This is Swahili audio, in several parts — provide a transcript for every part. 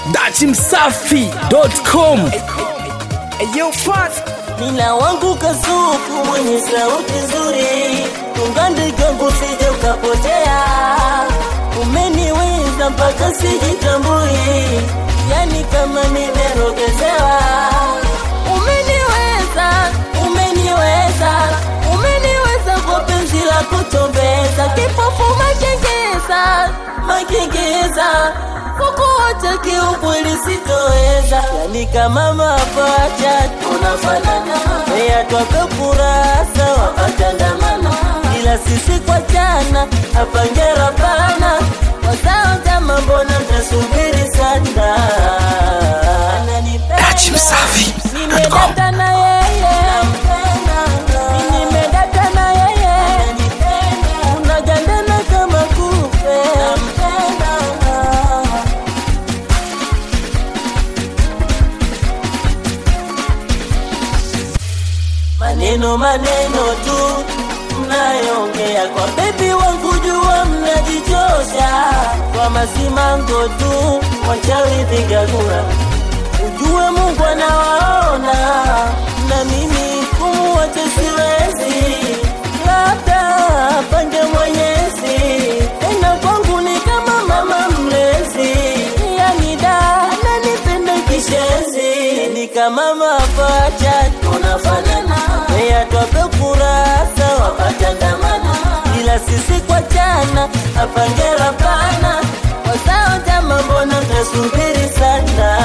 dachimsafi.com Nina wangu kasuku mwenye sauti nzuri, ungandika usije ukapotea. Umeniweza mpaka sijitambui, yani kama nimerogezewa. Umeniweza, umeniweza, umeniweza kwa penzi la kutombeza, kipofu makengeza, makengeza kukuacha kiukweli sitoweza, yani kama mapacha tunafanana, Mbeya twaka kurasa wakatandamana, ila sisi kwa jana hapa ngera pana wazao jama, mbona mtasubiri sana? Ananipenda, Dachimsafi.com. nimedata na yeye, Mimi nimedata na yeye, unagandana kama kupe maneno maneno tu mnayoongea kwa bebi wangu, jua mnajichosha kwa masimango tu, wachawi vigagura, ujue Mungu anawaona na mimi kumuacha siwezi, labda pange Mwenyezi, tena kwangu ni kama mama mlezi, yani da ananipenda kishenzi, ni kama mapacha tunafanana, Mbeya twape kurasa wakatandamana, ila sisi kwa jana hapa ngera pana wazao jama, mbona mtasubiri sana?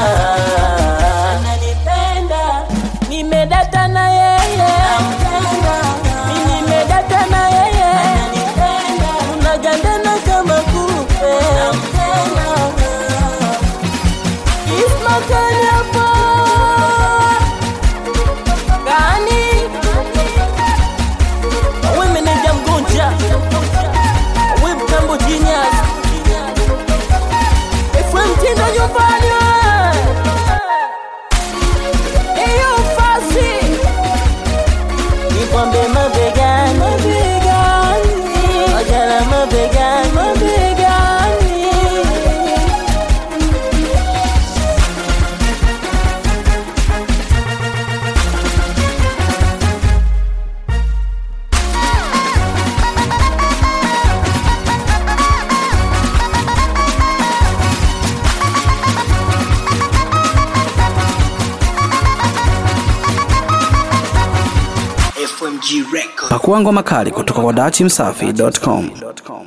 Ananipenda, nimedata na yeye, mimi nimedata na yeye, unagandana kama kupe Ismakani hapa gani? Wewe meneja mgonja, wewe mtambo genius, FM mtindo nyumbani wewe. Eyo fasi nikwambe mabegani, mabegani, ojala mabegani, mabegani. pakua ngoma kali kutoka kwa dachimsafi.com